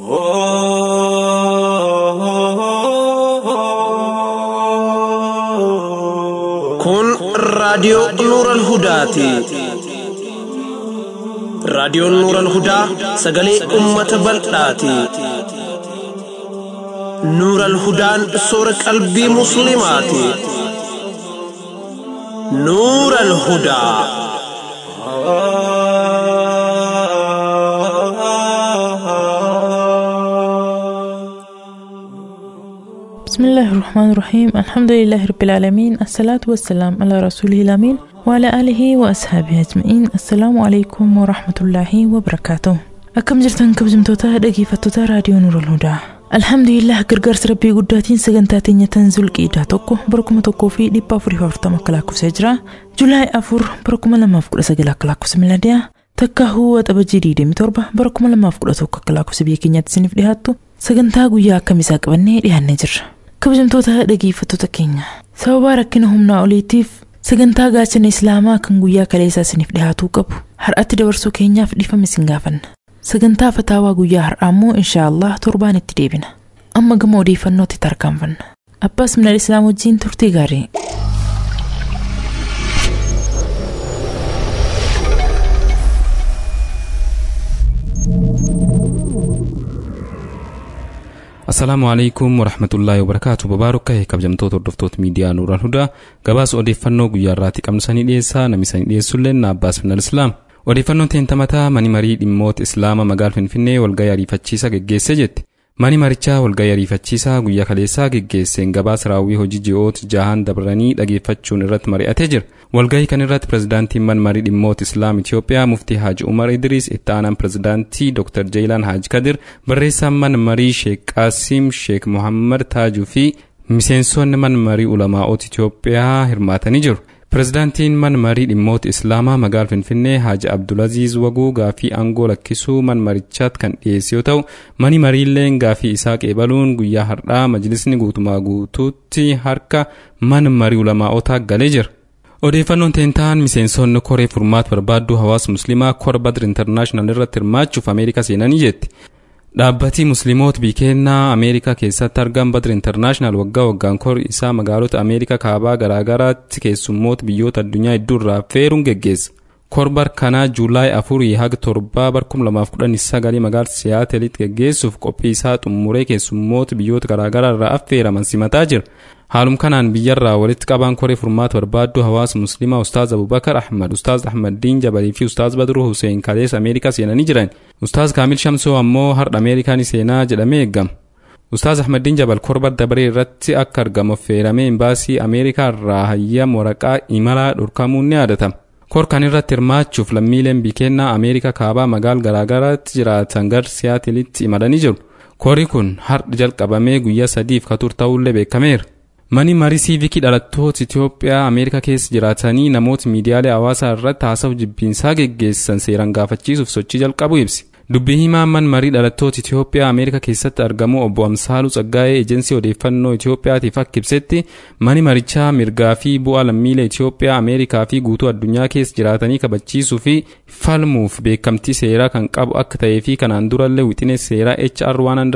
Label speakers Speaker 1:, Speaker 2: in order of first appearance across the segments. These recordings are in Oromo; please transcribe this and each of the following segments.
Speaker 1: Kun raadiyoo Nuuran Hudaati. Raadiyoon Nuuran Hudaa sagalee uummata bal'aati. Nuuran Hudaan soora qalbii Musliimaati. Nuuran Hudaa.
Speaker 2: بسم الله الرحمن الرحيم الحمد لله رب العالمين الصلاة والسلام على رسوله الأمين وعلى آله وأصحابه أجمعين السلام عليكم ورحمة الله وبركاته أكم جرتن كبجمتوتا dhaggeeffattoota raadiyoo Nuurul Hudaa Alhamdulillah gargaarsa rabbii guddaatiin sagantaa teenya tanzul qiidaa tokko bara kuma tokkoo fi dhibba afurii fi afurtama akka lakkoofsee jira Julaay afur bara kuma lamaaf kudha sagal akka lakkoofsa miladiyaa takka huwa xabajii diidamii torba bara kuma lamaaf kudha tokko akka lakkoofsa biyya keenyaatti isiniif dhiyaattu sagantaa guyyaa akkamiisaa qabannee dhiyaannee jirra. kabajamtoota dhaggeeffattoota keenya sababa rakkina humnaa oliitiif sagantaa gaachana islaamaa kan guyyaa kaleessaa isiniif dhiyaatuu qabu har'atti dabarsuu keenyaaf dhiifama isin gaafanna sagantaa fataawaa guyyaa har'aa immoo inshaallah torbaan itti deebina amma gama odeeffannootti tarkaanfanna abbaas minal islaam wajjiin turtii gaarii
Speaker 3: Assalaamu alaikum warahmatullaahi wabarakaatu babaarokka kabajamtoota hordoftoota miidiyaa Nuuraan Hudaa gabaasa odeeffannoo guyyaa irraatti qabnu sanii dhiyeessaa namni sanii dhiyeessullee na Abbaas Minal Islaam. Odeeffannoon teentamataa mani marii dhimmoota Islaamaa magaala Finfinnee walgahii ariifachiisaa geggeessee jetti. Mani marichaa walgahii ariifachiisaa guyyaa kaleessaa geggeesseen gabaasa raawwii hojii ji'oota jahan dabranii dhageeffachuun irratti mari'atee jira. Walgahii kan irratti pirezidaantiin man marii dhimmoota Islaam Itiyoophiyaa muftii Haaji Umar Idris itti aanaan pirezidaantii Dr. Jeelaan Haaji Kadir barreessaan man marii Sheek Qaasim Sheek Muhammad Taajuu fi miseensonni man marii ulamaa'ota Itiyoophiyaa hirmaatanii jiru. Pirezidaantiin man marii dhimmoota Islaamaa magaala Finfinnee Haaji Abdulaziz Waguu gaafii aangoo lakkisuu man marichaatti kan dhiyeesse yoo ta'u mani mariilleen gaafii isaa qeebaluun guyyaa har'aa majlisni guutumaa guutuutti harka man marii ulamaa'otaa galee jira. Odeeffannoon teentaan miseensonni koree furmaata barbaadduu hawaasa musliimaa kora badr intarnaashinaal irratti hirmaachuuf Ameerikaa seenanii jetti. Dhaabbatii musliimoota biikeennaa Ameerikaa keessatti argaman badr intarnaashinaal waggaa waggaan kori isaa magaalota Ameerikaa kaabaa garaagaraatti keessummoota biyyoota addunyaa hedduu irraa feeruun geggeessa. Korbar kanaa Juulaay afurii haga torbaa bar kum lamaaf kudhan sagalii magaala Siyaatelitti geggeessuuf qophii isaa xumuree keessummoota biyyoota garaagaraa irraa affeeraman simataa jira. Haalum kanaan biyyarraa walitti qabaan koree furmaata barbaadduu hawaasa musliimaa Ustaaz Abubakar Ahmad, Ustaaz Ahmad Diin Jabalii fi Ustaaz Badruu Hussein kaleessa Ameerikaa seenanii jiran. Ustaaz Kaamil Shamsoo ammoo har'a Ameerikaa ni seenaa jedhamee eegama. Ustaaz Ahmad Diin Jabal korbar dabaree irratti akka argamu affeeramee imbaasii Ameerikaa irraa hayyama waraqaa imalaa dhorkamuun ni yaadatama. Kor kan irratti hirmaachuuf lammiileen biikeennaa Ameerikaa kaabaa magaala garaagaraatti jiraatan gar Siyaatelitti imalanii jiru. Kori kun har'a jalqabamee guyyaa sadiif kan turu ta'uullee beekameera. Mani marii siivikii dhalattoota Itiyoophiyaa Ameerikaa keessa jiraatanii namoota miidiyaalee hawaasaa irratti haasawaa jibbiinsaa geggeessan seeraan gaafachiisuuf sochii jalqabu ibsi. Dubbii himaan man marii dhalattoota Itiyoophiyaa Ameerikaa keessatti argamu obbo Amsaaluu Tsaggaa'ee ejensii odeeffannoo Itiyoophiyaatiif akka ibsetti mani marichaa mirgaa fi bu'aa lammiilee Itiyoophiyaa Ameerikaa fi guutuu addunyaa keessa jiraatanii kabachiisuu fi falmuuf beekamtii seeraa kan qabu akka ta'ee fi kanaan durallee wixinee seeraa HR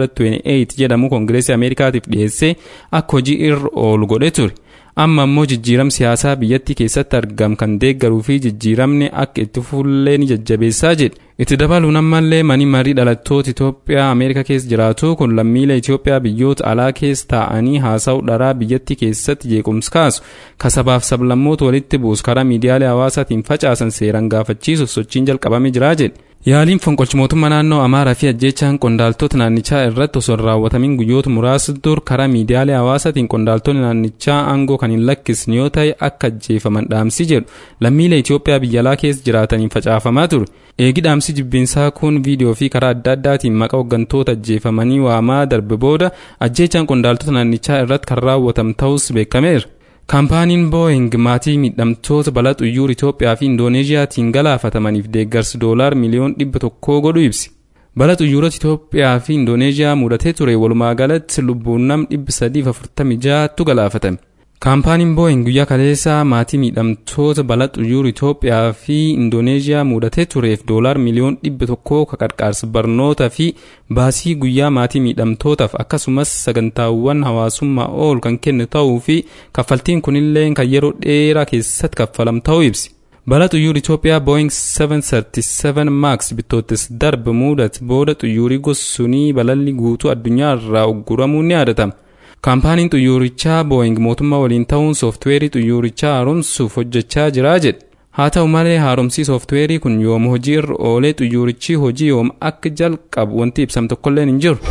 Speaker 3: 128 jedhamu Koongireesii Ameerikaatiif dhiyeessee akka hojii irra oolu godhee ture. amma ammoo jijjiiram siyaasaa biyyattii keessatti argam kan deeggaruu fi jijjiiramni akka itti fuullee ni jajjabeessaa jedhe itti dabaluun ammallee mani marii dhalattoota Itoophiyaa Ameerikaa keessa jiraatu kun lammiilee Itoophiyaa biyyoota alaa keessa taa'anii haasa'u dharaa biyyattii keessatti jeequmsa kaasu kasabaaf sablammoota walitti buusu karaa miidiyaalee hawaasaatiin facaasan seeraan gaafachiisuuf sochiin jalqabamee jira jedhe. Yaaliin fonqolchi mootummaa naannoo Amaaraa fi ajjeechaan qondaaltota naannichaa irratti osoo hin raawwatamin guyyoota muraasa dur karaa miidiyaalee hawaasaatiin qondaaltonni naannichaa aangoo kan hin lakkisne yoo ta'e akka ajjeefaman dhaamsi jedhu lammiilee Itoophiyaa biyya alaa keessa jiraataniin facaafamaa ture. Eegi dhaamsi jibbiinsaa kun viidiyoo fi karaa adda addaatiin maqaa hooggantoota ajjeefamanii waamaa darbe booda ajjeechaan qondaaltota naannichaa irratti kan raawwatame ta'us beekameera. kaampaaniin booying maatii miidhamtoota balaa xuyyuura Itoophiyaa fi Indoneeziyaatiin galaafatamaniif deeggarsi doolaar miliyoon dhibba tokkoo godhu ibsi. Balaa xuyyoorota Itoophiyaa fi Indoneeziyaa mudatee ture walumaa galatti lubbuun nam dhibba sadiif afurtamii ja'atu galaafatame. kaampaaniin booyin guyyaa kaleessaa maatii miidhamtoota balaa xuyyuura itoophiyaa fi indooneeziyaa mudatee tureef doolaar miliyoon dhibba tokkoo ka qarqaarsa barnootaa fi baasii guyyaa maatii miidhamtootaaf akkasumas sagantaawwan hawaasummaa ool kan kenne ta'uu fi kaffaltiin kunillee kan yeroo dheeraa keessatti kaffalam ta'uu ibsi. balaa xuyyuura Itoophiyaa Boeing 737 Max bitootes darbe mudate booda xuyyuurri gosunii balalli guutuu addunyaa irraa ugguramuun ni yaadatama. kaampaaniin xuyyuurichaa booying mootummaa waliin ta'uun sooftiweerii xuyyuurichaa haaromsuuf hojjechaa jira jedhe haa ta'u malee haaromsii sooftiweerii kun yooma hojii irra oolee xuyyuurichi hojii yooma akka jalqabu wanti ibsame tokkolleen hin jiru.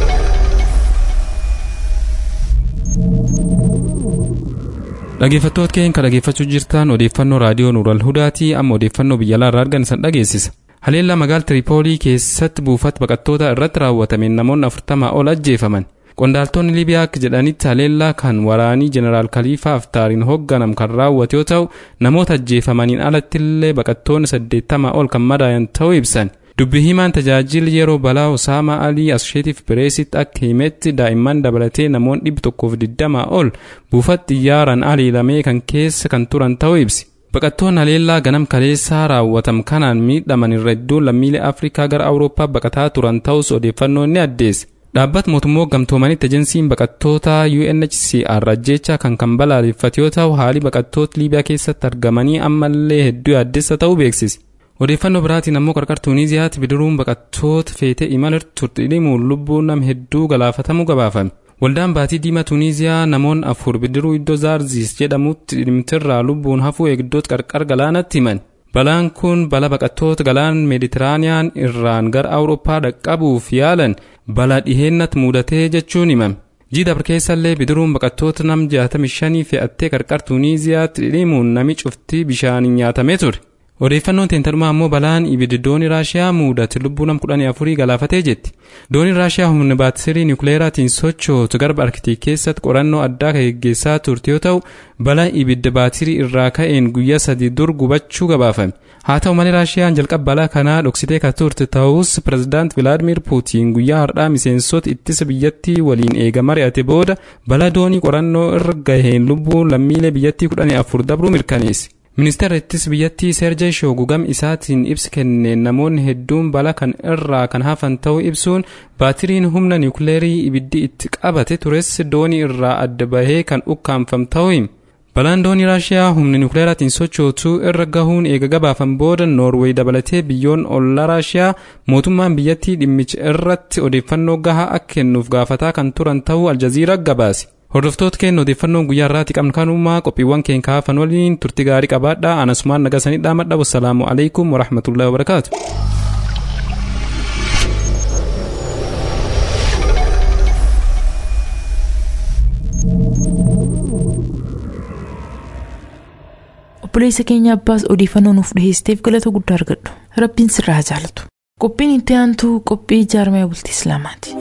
Speaker 3: dhaggeeffattoota keenya kan dhaggeeffachuu jirtan odeeffannoo raadiyoo nuural hudaatii amma odeeffannoo biyya alaa irraa argan isan dhageessisa. haleellaa magaalaa tiripoolii keessatti buufata baqattoota irratti raawwatameen namoonni afurtamaa ol ajjeefaman. qondaaltonni libiyaa akka jedhanitti haleellaa kan waraanii jeneraal kaliifaa aftaariin hoogganam kan raawwate yoo ta'u namoota ajjeefamaniin alattillee baqattoonni saddeettamaa ol kan madaayan ta'uu ibsan dubbi himaan tajaajila yeroo balaa osaamaa alii asheetiif bireesitti akka himetti daa'imman dabalatee namoonni dhibbi tokkoof digdamaa ol buufata xiyyaaraan haleelamee kan keessa kan turan ta'uu ibsi baqattoonni haleellaa ganam kaleessaa raawwatam kanaan miidhaman irra hedduun lammiilee afrikaa gara awurooppaa baqataa turan ta'us odeeffannoon ni addeesse dhaabbata mootummoota gamtoomanitti ejensiin baqattoota UNHCR ajjeechaa kan kan balaaleffate yoo ta'u haalli baqattoota liibiyaa keessatti argamanii ammallee hedduu yaaddessa ta'uu beeksise. odeeffannoo biraatiin ammoo qarqara tuuniziyaatti bidiruun baqattoota feetee imala turte dhimuun lubbuun nama hedduu galaafatamuu gabaafame. waldaan baatii diimaa tuuniziyaa namoonni afur bidiruu iddoo zaarziis jedhamutti dhimtirraa lubbuun hafuu eegdota qarqara galaanatti himan. balaan kun balaa baqattoota galaan meeditiraaniyaan irraan gara awurooppaa dhaqqabuuf yaalan balaa dhiheennatti mudatee jechuun himame jiidabr keessallee bidiruun baqattoota nam 65 fe'attee qarqara tuuniziyaatti dhidhimuun nami cuftii bishaaniin nyaatamee ture odeeffannoon teentarmaa ammoo balaan ibiddi doonii raashiyaa mudate lubbuu nam 14 galaafatee jetti dooniin raashiyaa humna baatirii niwukileeraatiin sochootu garba arkitiik keessatti qorannoo addaa kan geggeessaa turte yoo ta'u balaa ibidda baatirii irraa ka'een guyyaa sadii dur gubachuu gabaafame haa ta'u malee raashiyaan jalqaba balaa kanaa dhoksitee kan turte ta'us pirezidaant vilaadimir puutiin guyyaa har'aa miseensota ittisa biyyattii waliin eega mari'ate booda balaa doonii qorannoo irra gaheen lubbuun lammiilee biyyattii 14 dabruu mirkaneesse. ministeera ittisa biyyattii seerjee shoogugam isaatiin ibsa kenneen namoonni hedduun balaa kan irraa kan hafan ta'uu ibsuun baatiriin humna niwukileerii ibiddi itti qabate tures doonii irraa adda bahee kan ukkaanfame ta'uu hima. balaan doonii raashiyaa humna niwukileeraatiin sochootu irra gahuun eega gabaafame booda noorweey dabalatee biyyoon ollaa raashiyaa mootummaan biyyattii dhimmicha irratti odeeffannoo gahaa akka kennuuf gaafataa kan turan ta'uu aljaziiraa gabaase. hordoftoota keenya odeeffannoon guyyaa irraatti qabnu kanumaa qophiiwwan keenya kaafan waliin turti gaarii qabaadhaa anasumaan nagasanii dhaamadha wassalaamu alaikum warahmatullahi wabarakaatu.
Speaker 2: obboleessa keenya abbaas odeeffannoo nuuf dhiheessiteef galata guddaa argadhu rabbiin sirraa jaalatu qophiin itti aantu qophii jaarmaya bultii islaamaati.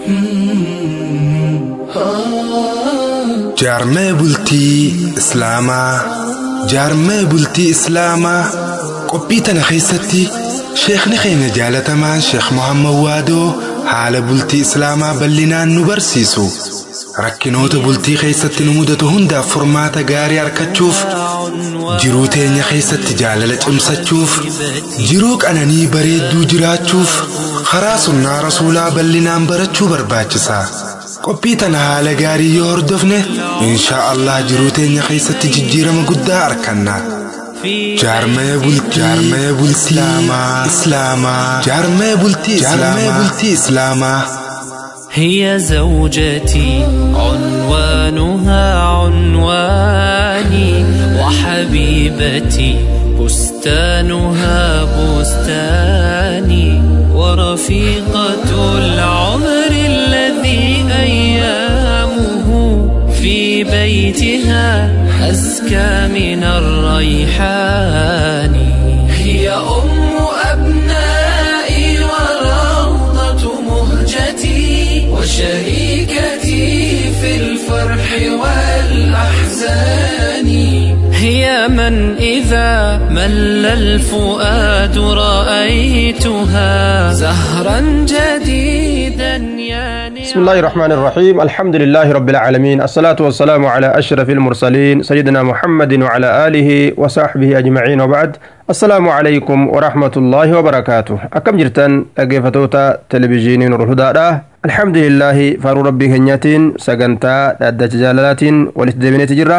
Speaker 4: jaarmaya bultii islaamaa jaarmaya bultii islaamaa qophii tana keessatti sheekni keenya jaalatamaan sheek mohammad waadoo haala bultii islaamaa bal'inaan nu barsiisu rakkinoota bultii keessatti nu mudatu hundaaf furmaata gaarii argachuuf jiruu teenya keessatti jaalala cimsachuuf jiruu qananii bareedduu jiraachuuf karaa sunnaa rasuulaa bal'inaan barachuu barbaachisa. qophii tana haala gaarii yoo hordofne inshaa allah jiruu teenya keessatti jijjiirama guddaa arganna jaarmaya bultii islaamaa jaarmaya bultii islaamaa
Speaker 5: هي زوجتي عنوانها عنواني وحبيبتي بستانها بستاني ورفيقة العمر الذي أيامه في بيتها أزكى من الريحان هي أم أبنائي وروضة مهجتي وشريكتي في الفرح والأحزان هي من إذا مل الفؤاد رأيتها زهرا جديدا يعني
Speaker 6: بسم الله الرحمن الرحيم الحمد لله رب العالمين الصلاة والسلام على أشرف المرسلين سيدنا محمد وعلى آله وصحبه أجمعين وبعد السلام عليكم ورحمة الله وبركاته أكم جرتن أجفتوتا تلفزيون نور الهدى الحمد لله فارو ربي هنياتين سجنتا أدى جلالات ولتدبني تجرة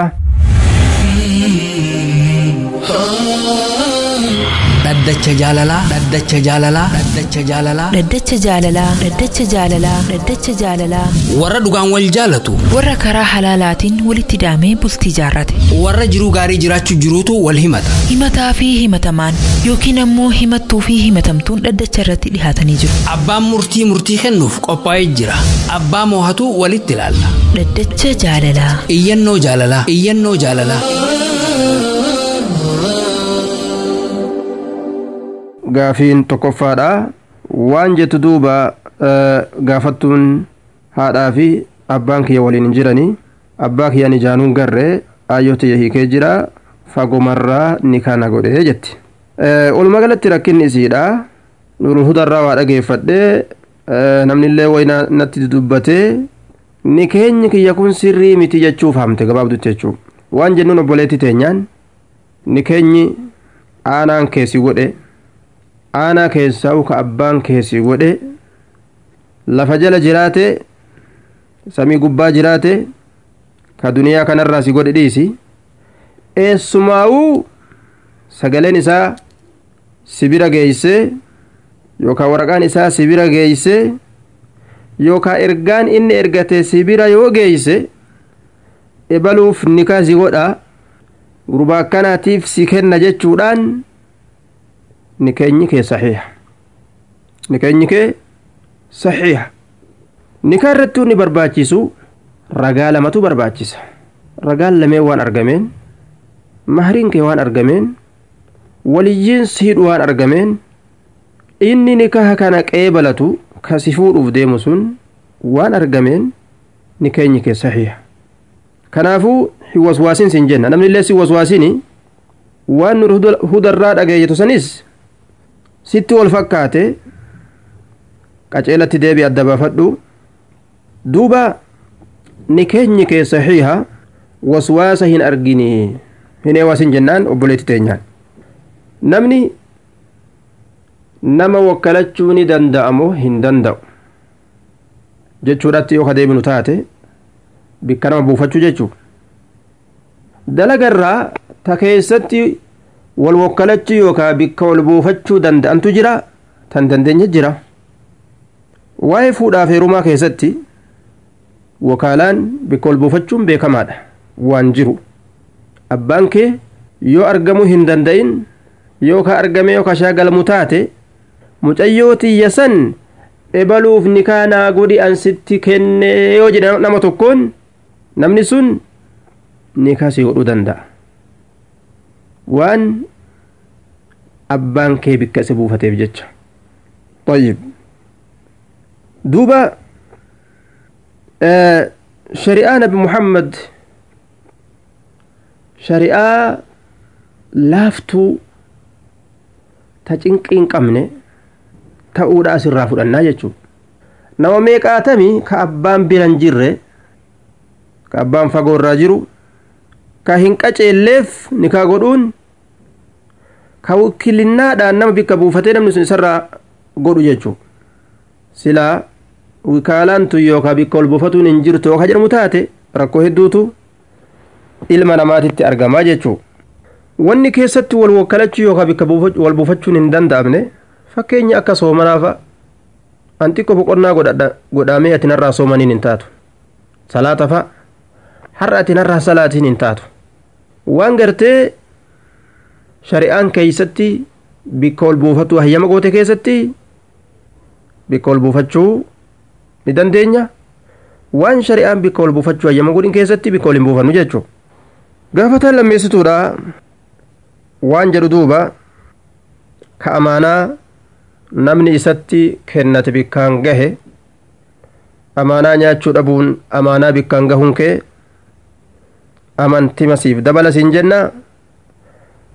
Speaker 7: dhaddacha jaalalaa dhaddacha jaalalaa dhaddacha jaalalaa
Speaker 8: Dhaddacha jaalalaa Dhaddacha jaalalaa Dhaddacha jaalalaa
Speaker 7: warra dhugaan wal jaalatu
Speaker 8: warra karaa halaalaatiin walitti hidhamee bultii jaarrate
Speaker 7: warra jiruu gaarii jiraachuu jiruutu wal himata
Speaker 8: himataa fi himatamaan yookiin ammoo himattuu fi himatamtuun dhaddacha irratti dhihaatanii jiru
Speaker 7: abbaan murtii murtii kennuuf qophaa'ee jira abbaa moohatu walitti ilaalla
Speaker 8: Dhaddacha jaalalaa
Speaker 7: iyyannoo jaalalaa iyyannoo jaalalaa
Speaker 6: gaafiin tokkoffaadha waan jettu duuba eh, gaafattuun haadhaa fi abbaan kiyya waliin hin jiranii abbaa kiyyaan ijaanuun garree aayyoo tiyya hiikee jira fagomarraa ni kana godhee jetti Eh, walumaa galatti rakkinni isiidha nurul hudarraa waa dhageeffadhee eh, namnillee wayna natti dubbatee ni keenyi kiyya kun sirrii miti jechuuf hamte gabaabdutti jechuu waan jennuun obboleetti teenyaan ni keenyi aanaan keessi godhe aanaa keessaa ka abbaan keessi godhe lafa jala jiraate samii gubbaa jiraate ka duniyaa kanarraa si godhe dhiisi eessumaa'uu sagaleen isaa sibira geeyse yookaan waraqaan isaa sibira geeyse yookaan ergaan inni ergate sibira yoo geeyse ebaluuf nikaa si godha gurbaa akkanaatiif si kenna jechuudhaan nikeenyi kee saxiiha nikeenyi kee saxiiha nikaa irrattuu ni barbaachisu ragaa lamatu barbaachisa ragaan lameen waan argameen mahriin kee waan argameen waliyyiin siidhu waan argameen inni nikaha kana qeebalatu kasi fuudhuuf deemu sun waan argameen nikeenyi kee saxiiha kanaafuu hin waswaasin sin jenna namni illee si waswaasini waan nur hudarraa dhageeyyetu sanis sitti wal fakkaate qaceelatti deebi adda baafadhu duuba nikeenyi kee saxiiha waswaasa hin argini hin eewaasin jennaan obboleetti teenyaan namni nama wakkalachuu ni danda'amo hin danda'u jechuudhatti yoo ka deebinu taate bikka nama buufachuu jechuu dalagarraa ta keessatti wal wakkalachuu yookaan bikka wal buufachuu danda'antu jira tan dandeenya jira waa'ee fuudhaaf heerumaa keessatti wakaalaan bikka wal buufachuun beekamaadha waan jiru abbaan kee yoo argamuu hin danda'in yookaan argamee yookaan shaagalamu taate mucayyoo tiyya san ebaluuf nikaanaa godhi an sitti kenne yoo jedhe nama tokkoon namni sun nikaa si godhuu danda'a waan abbaan kee bikka isa buufateef jecha طيب دوبا آه شريعة نبي محمد شريعة لافتو تجنقين قمنه ta'uudha asirraa fudhannaa jechuudha nama meeqaatamii ka abbaan biran jirre ka abbaan fagoorraa jiru ka hin qaceelleef nikaa godhuun ka wikilinnaadhaan nama bikka buufatee namni sun isarraa godhu jechuudha silaa wikaalaan tun yookaan bikka ol buufatuun hin jirtu yookaan jedhamu taate rakkoo hedduutu ilma namaatitti argamaa jechuudha wanni keessatti wal wakkalachuu yookaan bikka wal buufachuun hin danda'amne fakkeenya akka soomanaafa an xiqqoo boqonnaa godhamee ati narraa soomaniin hin taatu salaata fa har'a ati narraa salaatiin hin taatu waan gartee shari'aan keeysatti bikka ol buufatu hayyama goote keessatti bikka ol buufachuu ni dandeenya waan shari'aan bikka ol buufachuu hayyama godhin keessatti bikka ol hin buufannu jechuu gaafataan lammeessituudha waan jedhu duuba ka amaanaa namni isatti kennate bikkaan gahe amaanaa nyaachuu dhabuun amaanaa bikkaan gahuun kee amantima siif dabala siin jenna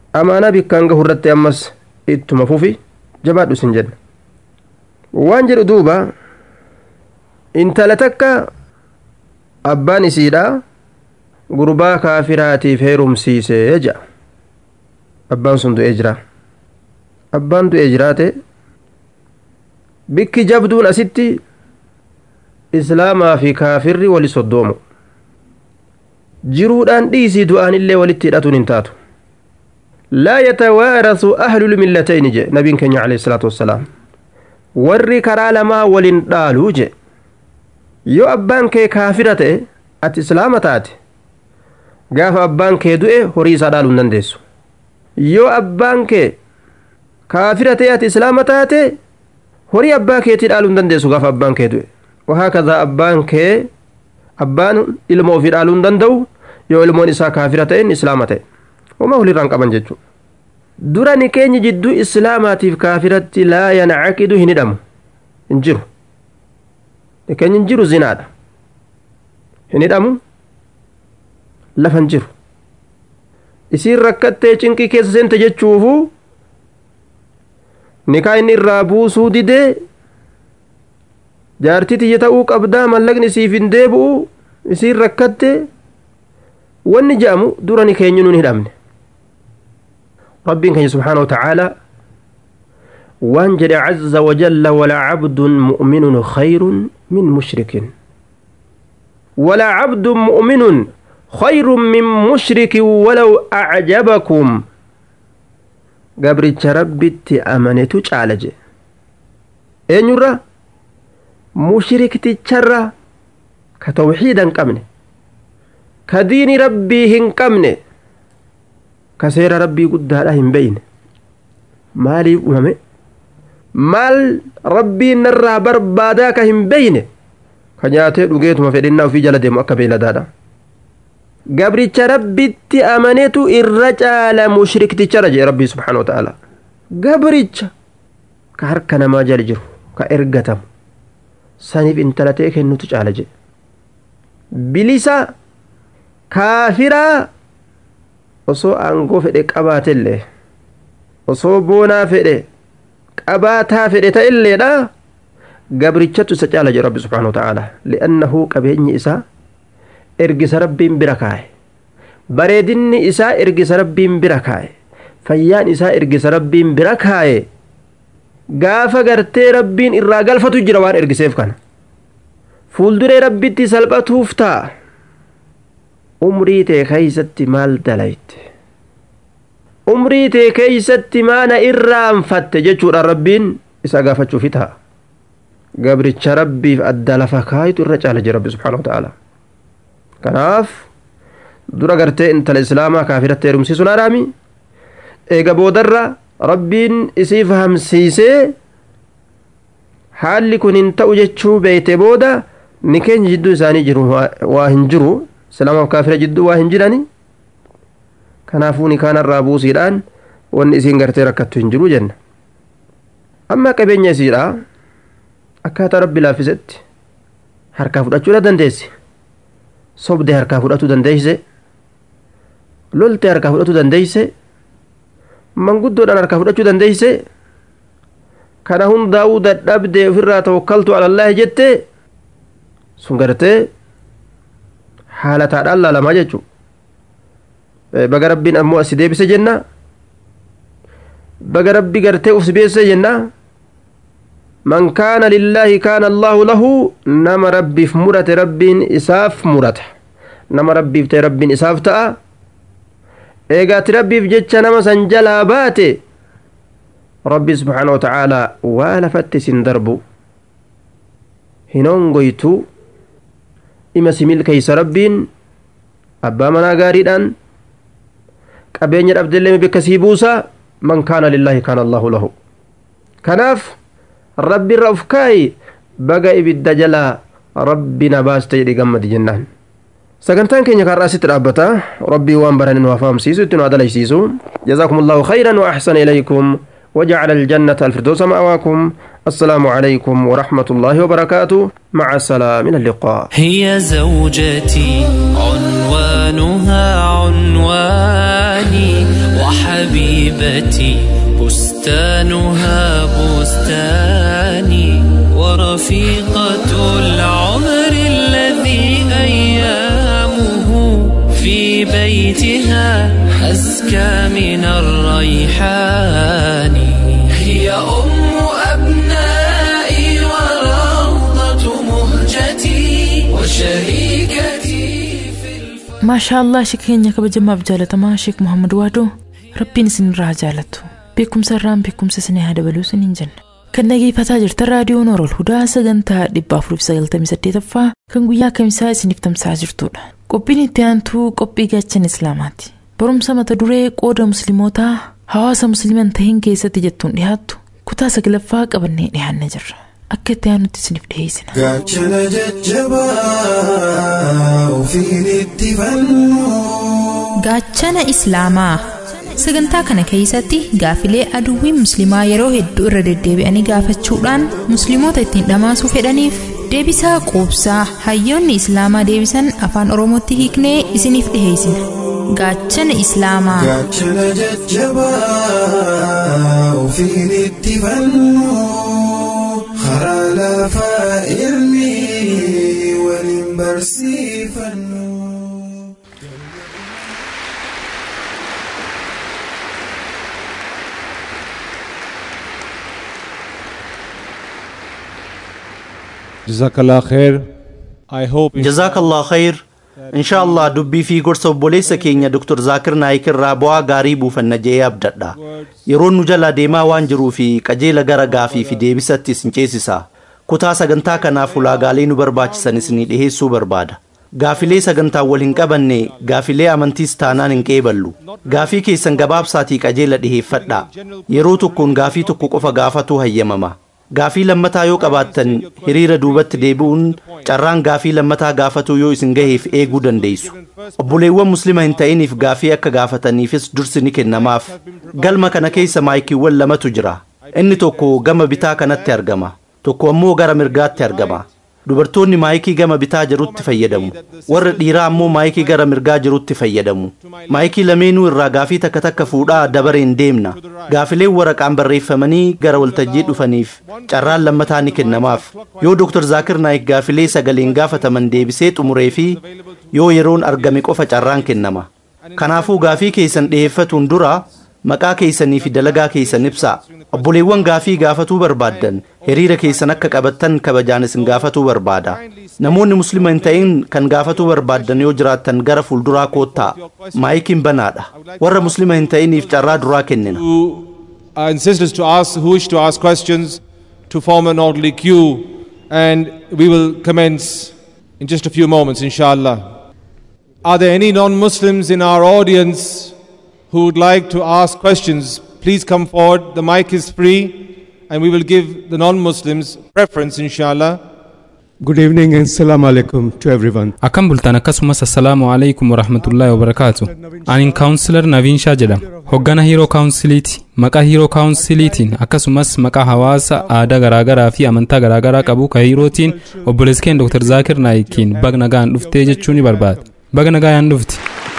Speaker 6: amaanaa bikkaan gahu irratti ammas ittuma fufi jabaadhu sin jenna waan jedhu duuba intala takka abbaan isiidha gurbaa kaafiraatiif heerumsiisee jedha abbaan sun du'ee jira abbaan du'ee jiraate bikki jabduun asitti islaamaa fi kaafirri wali soddoomu jiruudhaan dhiisii du'aan illee walitti hidhatuun hin taatu laa yatawaarasu ahlul millatayni je nabiin keenya alayhi salaatu wassalaam warri karaa lamaa walin dhaaluu je yoo abbaan kee kaafira ta'e ati islaama taate gaafa abbaan kee du'e horii isaa dhaaluu hin dandeessu yoo abbaan kee kaafira ta'e ati islaama taate horii abbaa keetii dhaaluu hin dandeessu gaafa abbaan kee du'e wahaakadhaa abbaan kee abbaan ilma ofii dhaaluu hin danda'u yoo ilmoon isaa kaafira ta'een islaama ta'e homaa walirraan qaban jechuudha dura ni keenya jidduu islaamaatiif kaafiratti laa yancaqidu hin hidhamu hin jiru ni keenya hin jiru zinaadha hin hidhamu lafa hin jiru isiin rakkattee cinqii keessa seente jechuufu nikaa inni irraa buusuu didee jaartii tiyya ta'uu qabdaa mallaqni isiif hin deebi'u isiin rakkatte wanni je'amu dura ni keenyu nun hidhamne rabbiin keenya subxaana watacaala waan jedhe caza wajalla walaa cabdun mu'minun khayrun min mushrikin walaa cabdun mu'minun khayrun min mushrikin walaw acjabakum gabricha rabbitti amanetu caala je eenyurra mushrikticharra ka tawxiida hin qabne ka diini rabbii hin qabne ka seera rabbii guddaadha hin beyne maaliif uumame maal rabbiin narraa barbaadaa ka hin beyne ka nyaatee dhugeetuma fedhinnaa ofii jala deemu akka beeladaadha gabricha rabbitti amanetu irra caala mushrikticharra jee rabbii subxaana wa ta'ala gabricha ka harka namaa jala jiru ka ergatamu saniif intala ta'e kennutu caala jedhe bilisa kaafiraa osoo aangoo fedhe qabaatellee osoo boonaa fedhe qabaataa fedhe ta'elleedha gabrichatu isa caala jedhe rabbi subxaana wata'aala li'annahu qabeenyi isaa ergisa rabbiin bira kaa'e bareedinni isaa ergisa rabbiin bira kaa'e fayyaan isaa ergisa rabbiin bira kaa'e gaafa gartee rabbiin irraa galfatu jira waan ergiseef kana fuulduree rabbitti salphatuuf ta'a umrii tee keeysatti maal dalayte umrii tee keeysatti maana irraanfatte jechuudha rabbiin isa gaafachuufi ta'a gabricha rabbiif adda lafa kaayitu irra caala jira rabbi subxaana wata'aala kanaaf dura gartee intala islaamaa kaafiratti heerumsiisuun haraami eega boodarra rabbiin isii fahamsiisee haalli kun hin ta'u jechuu beeyte booda ni keenya jidduu isaanii jiru waa hin jiru islaamaaf kaafira jidduu waa hin jirani kanaafuu ni kaanarraa buusiidhaan wanni isiin gartee rakkattu hin jiru jenna amma qabeenya isiidha akkaataa rabbi laaffisetti harkaa fudhachuudha dandeessi sobde harkaa fudhatu dandeeyse lolte harkaa fudhatu dandeeyse manguddoodhaan harkaa fudhachuu dandeeyse kana hundaa'uu dadhabdee ofirraa tawakkaltu alallaahi jette sun gartee haalataadhaan laalamaa jechuu baga rabbiin ammoo asi deebise jenna baga rabbi gartee uf sibeesse jenna man kaana lillaahi kaana allaahu lahu nama rabbiif murate rabbiin isaaf murata nama rabbiif ta'e rabbiin isaaf ta'a eegaati rabbiif jecha nama san jalaa baate rabbi subxaana watacaalaa waa lafatti isin darbu hin ongoytu ima si milkeeysa rabbiin abbaa manaa gaariidhaan qabeenya dhabdellee bakka sii buusa man kaana lillaahi kaana allaahu lahu kanaaf rabbi irra uf kaayi baga ibidda jalaa rabbi na baaste jedhi gammadi jennaan sagantaan keenya kaarraa asitti dhaabbata rabbii waan barani nu hafaamsiisu itti nu adalaysiisu جزاكم الله خيرا وأحسن إليكم وجعل الجنة الفردوس مأواكم السلام عليكم ورحمة الله وبركاته مع السلام من اللقاء
Speaker 5: هي زوجتي عنوانها عنواني وحبيبتي بستانها بستاني ورفيقة العمر الذي أيامه في بيتها أزكى من الريحان هي أم أبنائي وروضة مهجتي وشريكتي في الفرح
Speaker 2: maashaa allah shik keenya kabajamaaf jaalatamaa sheek muhammad waadoo rabbiin isinirraa jaalatu beekumsa irraan beekumsa isinii haa dabaluu isiniin jenna kan dhageeffataa jirtan raadiyoon Orool Hudaa sagantaa 498ffaa kan guyyaa kamisaa isiniif tamsa'aa jirtudha. Qophiin itti aantuu qophii gaachan Islaamaati. Barumsa mata duree qooda muslimootaa hawaasa musliman tahin keessatti jettuun dhiyaattu kutaa saglaffaa qabannee dhiyaannee jirra. Akka itti aanutti isiniif dhiyeessina.
Speaker 9: gaachana jajjabaa ofiin itti fannu
Speaker 10: Gaachana Islaamaa Sagantaa kana keessatti gaafilee aduwwiin musliimaa yeroo hedduu irra deddeebi'anii gaafachuudhaan musliimoota ittiin dhamaasuu fedhaniif deebisaa quubsaa hayyoonni islaamaa deebisan afaan oromootti hiiknee isiniif dhiheessina. Gaachana Islaamaa.
Speaker 9: gaachana jajjabaa ofiin itti fannu karaa lafaa ilmi waliin barsiifannu.
Speaker 11: Jazakallah khair. I hope
Speaker 12: jazaakallah khayr insha allah dubbii fi gorsa obboleessa keenya dr zaakir naayik irraa bu'aa gaarii buufanna jedhee abdadha yeroo nu jala deemaa waan jiruu fi qajeela gara gaafii fi deebisatti isin ceesisa kutaa sagantaa kanaaf ulaagaalee nu barbaachisan isinii dhiheessuu barbaada gaafilee sagantaa wal hin qabanne gaafilee amantiis taanaan hin qeeballu gaafii keessan gabaabsaatii qajeela dhiheeffadha yeroo tokkoon gaafii tokko qofa gaafatu hayyamama gaafii lammataa yoo qabaattan hiriira duubatti deebi'uun carraan gaafii lammataa gaafatuu yoo isin gaheef eeguu dandeessu obboleewwan muslima hin ta'iniif gaafii akka gaafataniifis dursi ni kennamaaf galma kana keessa maayikiiwwan lamatu jira inni tokko gama bitaa kanatti argama tokko ammoo gara mirgaatti argama dubartoonni maayikii gama bitaa jirutti fayyadamu warra dhiiraa ammoo maayikii gara mirgaa jirutti fayyadamu maayikii lameenuu irraa gaafii takka takka fuudhaa dabareen deemna gaafileen waraqaan barreeffamanii gara waltajjii dhufaniif carraan lammataa ni kennamaaf yoo dr zaakir naayik gaafilee sagaleen gaafataman deebisee xumuree fi yoo yeroon argame qofa carraan kennama kanaafuu gaafii keessan dhiheeffatuun dura maqaa keessanii fi dalagaa keessan ibsaa obboleewwan gaafii gaafatuu barbaaddan hiriira keessan akka qabattan kabajaan isin gaafatuu barbaada namoonni muslima hin ta'in kan gaafatuu barbaaddan yoo jiraattan gara fuulduraa koottaa maayikiin banaadha warra muslima hin ta'iniif carraa duraa kennina
Speaker 11: uh, insist to ask who wish to ask questions to form an orderly queue and we will commence in just a few moments inshallah are there any non-muslims in our audience who would like to ask questions please come forward the mic is free and we will give the non-muslims preference inshallah
Speaker 13: Good evening and salam alaikum to everyone.
Speaker 3: Akkam bultan akkasumas assalaamu alaikum warahmatullaahi wabarakaatu. Anin kaawunsilar Naviinshaa jedhama. Hoggana hiiroo kaawunsiliiti. Maqaa hiiroo kaawunsiliitiin akkasumas maqaa hawaasa aadaa garaagaraa fi amantaa garaagaraa qabu ka hiirootiin obboleessi keenya Dr. Zaakir Naayikiin baga nagaan dhuftee jechuu ni barbaada. Baga nagaan dhufti.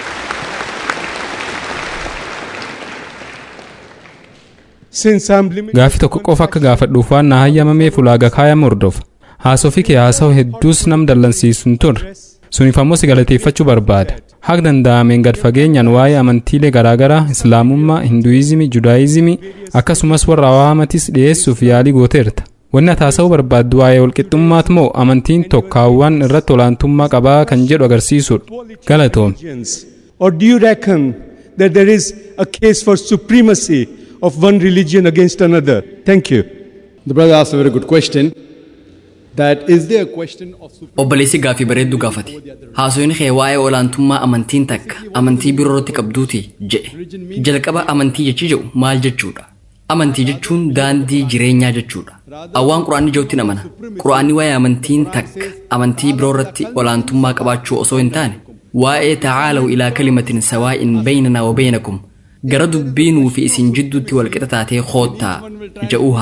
Speaker 13: Since I'm limited
Speaker 3: Gaaffii tokko qofa akka gaafadhuuf waan na hayyamameef ulaagaa kaayame hordofa. Haasofii kee haasa'u hedduus nam dallansiisu hin turre. Suniif ammoo si galateeffachuu barbaada. Haga danda'ameen gad fageenyaan waa'ee amantiilee garaagaraa Islaamummaa, Hinduizimii, Judaayizimii akkasumas warra awaamatis dhiyeessuuf yaalii gooteerta. Wanni ati haasa'uu barbaaddu waa'ee walqixxummaat moo amantiin tokkaawwan irratti olaantummaa qabaa kan jedhu agarsiisudha. Galatoom.
Speaker 13: religions? Or do you reckon that there is a case for supremacy of one religion against another? Thank you.
Speaker 14: The brother asked a very good question. That is there a question of
Speaker 7: obboleessi gaaffii bareedduu gaafate haasoyin kee waa'ee olaantummaa amantiin takka amantii biroo irratti qabduuti jedhe jalqaba amantii jechii jedhu maal jechuudha amantii jechuun daandii jireenyaa jechuudha awwaan quraanni jirutti amana quraanni waa'ee amantiin takka amantii biroo irratti olaantummaa qabaachuu osoo hin taane waa'ee tacaalaw ilaa kalimatin sawaa'in baynanaa wa baynakum gara dubbii nuu fi isin jidduutti walqixa taatee koottaa jedhuu haasawa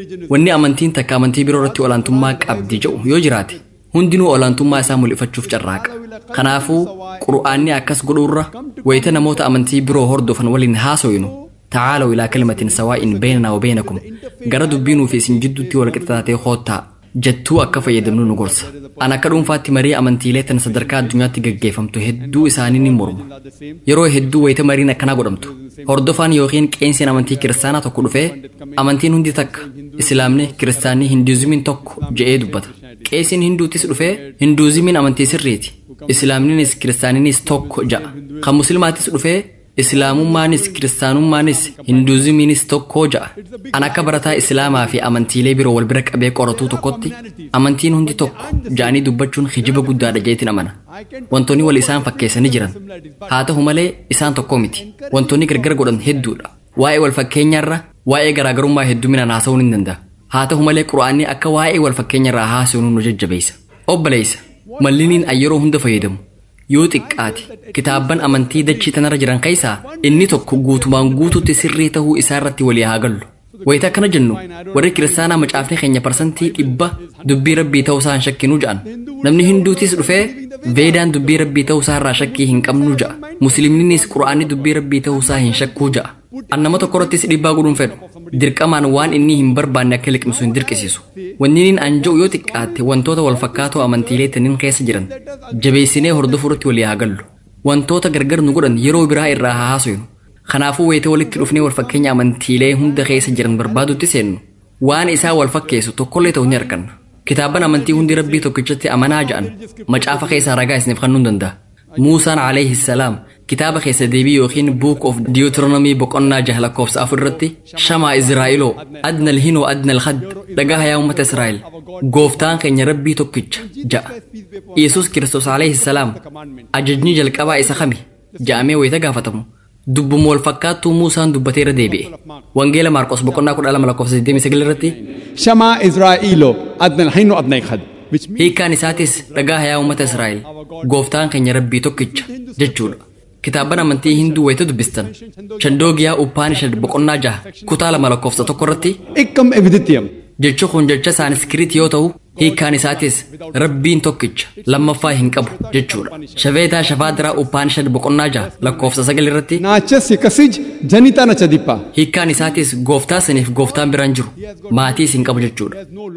Speaker 7: wanni amantiin takka amantii biroo irratti olaantummaa qabdi jedhu yoo jiraate hundinuu olaantummaa isaa mul'ifachuuf carraaqa kanaafuu qur'aanni akkas godhuurra wayita namoota amantii biroo hordofan waliin haasoynu tacaalaw ilaa kalimatin sawaa'in beynanaa wabeynakum gara dubbiinuu fi isin jidduutti walqixxaatee hoottaa jettuu akka fayyadamnu nu gorsa an akka dhuunfaatti marii amantiilee tan sadarkaa addunyaatti gaggeeffamtu hedduu isaanii ni morma yeroo hedduu wayita mariin akkanaa godhamtu hordofaan yookiin qeensiin amantii kiristaanaa tokko dhufee amantiin hundi takka islaamni kiristaanni hinduuzimiin tokko je'ee dubbata qeesiin hinduutis dhufee hinduuzimiin amantii sirriiti islaamninis kiristaaninis tokko ja'a kan muslimaatis dhufee islaamummaanis kiristaanummaanis hinduuzimiinis tokko ja'a an akka barataa islaamaa fi amantiilee biroo wal bira qabee qoratuu tokkotti amantiin hundi tokko ja'anii dubbachuun hijiba guddaadha jeetiin amana wantoonni wal isaan fakkeessanii jiran haa ta'u malee isaan tokko miti wantoonni gargar godhan hedduudha waa'ee wal fakkeenyaarra waa'ee garaagarummaa hedduminaan haasa'uun hin danda'a haa ta'u malee qura'aanni akka waa'ee wal fakkeenyarraa haasa'uun nu jajjabeessa obboleessa malliniin yeroo hunda fayyadamu yoo xiqqaate kitaabban amantii dachii tanarra jiran keessaa inni tokko guutumaan guututti sirrii ta'uu isaa irratti walii haa gallu wayita akkana jennu warri kiristaanaa macaafni keenya parsantii dhibba dubbii rabbii ta'uu isaa hin shakkinuu ja'an namni hinduutis dhufee veedaan dubbii rabbii ta'uu isaa irraa shakkii hin qabnu ja'a musliimninis qura'aanni dubbii rabbii ta'uu isaa hin shakkuu ja'a an nama tokko irrattis dhiibbaa godhuun fedhu dirqamaan waan inni hin barbaanne akka liqimsu hin dirqisiisu wanniin an jedhu yoo xiqqaatte wantoota wal fakkaatoo amantiilee taniin keessa jiran jabeessinee hordofuu irratti walii haa gallu wantoota gargar nu godhan yeroo biraa irraa haa haasofnu kanaafuu wayita walitti dhufnee wal fakkeenya amantiilee hunda keessa jiran barbaadutti seennu waan isaa wal fakkeessu tokkollee ta'u ni arganna kitaaban amantii hundi rabbii tokkichatti amanaa ja'an macaafa keessaa ragaa isiniif kennuu danda'a muusaan alayhi salaam kitaaba keessa deebii yookiin book of deuteronomy boqonnaa jaha lakkoofsa afur irratti shamaa izraa'iloo adna alhinoo adna alhad dhagaa yaa ummata israa'el gooftaan keenya rabbii tokkicha ja'a yesus kiristoos alayhi salaam ajajni jalqabaa isa kami ja'amee wayita gaafatamu dubbuma wal fakkaattuu muusaan dubbatee irra deebi'e wangeela maarqos boqonnaa kudha lama lakkoofsa 29 irratti
Speaker 14: shamaa israa'iloo adna alhinoo adna alhad
Speaker 7: hiikkaan isaatis dhagaa yaa ummata israa'el gooftaan keenya rabbii tokkicha jechuudha kitaaban amantii hinduu wayita dubbistan chandoogiyaa uppaanishad boqonnaa jaha kutaa lama lakkoofsa tokko irratti
Speaker 14: ikkam eviditiyam
Speaker 7: jechi kun jecha saaniskiriit yoo ta'u hiikkaan isaatis rabbiin tokkicha lammaffaa hin qabu jechuudha shaveetaa shafaadiraa uppaanishad boqonnaa jaha lakkoofsa sagal irratti
Speaker 14: naachasi kasij janitaa nacha diphaa
Speaker 7: hiikkaan isaatis gooftaa saniif gooftaan biraan jiru maatiis hin qabu jechuudha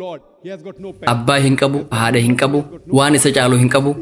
Speaker 7: abbaa hin qabu haadha hin qabu waan isa caalu hin qabu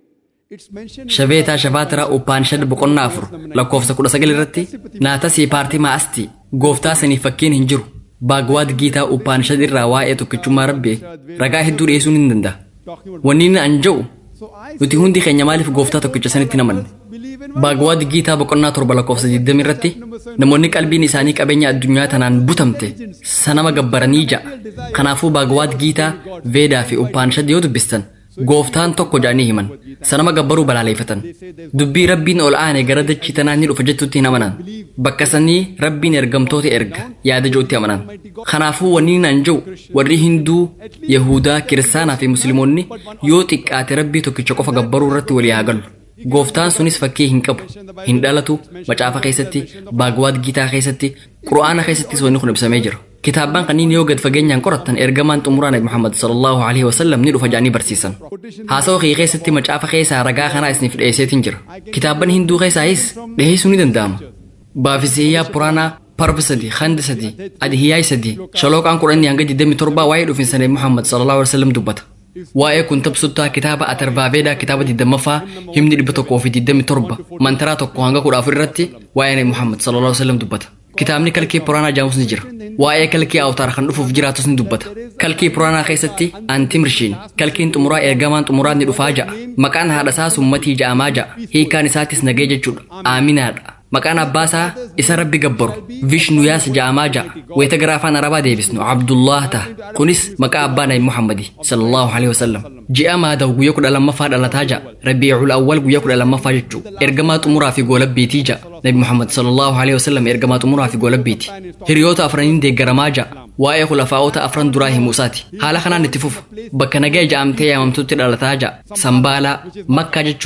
Speaker 7: shaveetaa shafaatiraa uppaanishad boqonnaa afur lakkoofsa kudha sagal irratti naatasii paartii maa'asti gooftaa saniif fakkiin hin jiru baagwaad giitaa uppaanishad irraa waa'ee tokkichummaa rabbii ragaa hedduu dhiyeessuun hin danda'a wanni inni an jedhu nuti hundi keenya maaliif gooftaa tokkicha sanitti namanne baagwaad giitaa boqonnaa torba lakkoofsa 20 irratti namoonni qalbiin isaanii qabeenya addunyaa tanaan butamte sanama gabbaranii ja'a kanaafuu baagwaad giitaa veedaa fi uppaanishad yoo dubbistan gooftaan tokko jedhanii himan sanama gabbaruu balaaleeffatan dubbii rabbiin ol aane gara dachii tanaa ni dhufa jettutti hin amanan bakka sanii rabbiin ergamtoota erga yaada jedhutti amanan kanaafuu wanni nan jedhu warri hinduu yahudaa kiristaanaa fi musliimoonni yoo xiqqaate rabbii tokkicha qofa gabbaruu irratti walii haa galu gooftaan sunis fakkii hin qabu hin dhalatu macaafa keessatti baagwaad giitaa keessatti qura'aana keessattis wanni kun ibsamee jira kitaabban kanneen yoo gad fageenyaan qorattan ergamaan xumuraa nabi muhammad sallallahu alaihi wasallam ni dhufa jedhanii barsiisan haasawa kee keessatti macaafa keessaa ragaa kanaa isiniif dhiyeesseetiin jira kitaabban hinduu keessaayis dhiyeessuu ni danda'ama baafisiyyaa puraanaa parba sadi handi sadi adihiyaay sadi shalooqaan kudhanii hanga 27 waa'ee dhufinsa nabi muhammad sallallahu alaihi wasallam dubbata waa'ee kun tabsuttaa kitaaba atarvaaveedaa kitaaba 20ffaa himni 127 mantaraa tokko hanga 14 irratti waa'ee nabi muhammad sallallahu alaihi wasallam dubbata kitaabni kalkii puraanaa jaamus ni jira waa'ee kalkii awtaar kan dhufuuf jiraatus ni dubbata kalkii puraanaa keessatti antimrshiin kalkiin xumuraa ergamaan xumuraa ni dhufaa ja'a maqaan haadhasaa summatii ja'amaa ja'a hiikaan isaatis nagee jechuudha aaminaadha maqaan abbaasaa isa rabbi gabbaru vishnuyaas ja'amaa ja'a wayita gara afaan arabaa deebisnu abdullah ta'a kunis maqaa abbaa nabi muhammadi sallallahu alaihi wasallam ji'a maadaw guyya kudha lammaffaa dhalataa ja'a rabiicul awwal guyya kudha lammaffaa jechuu ergamaa xumuraa fi goolabbiitii ja'a nabi muhammad sallallahu alaihi wasallam ergamaa xumuraa fi goolabbiiti hiriyoota afraniin deeggaramaa ja'a waa'ee khulafaa'ota afran duraa himuusaati haala kanaan itti fufu bakka nagaya ja'amtee yaamamtutti dhalataa ja'a sambaalaa makkaa jechuudha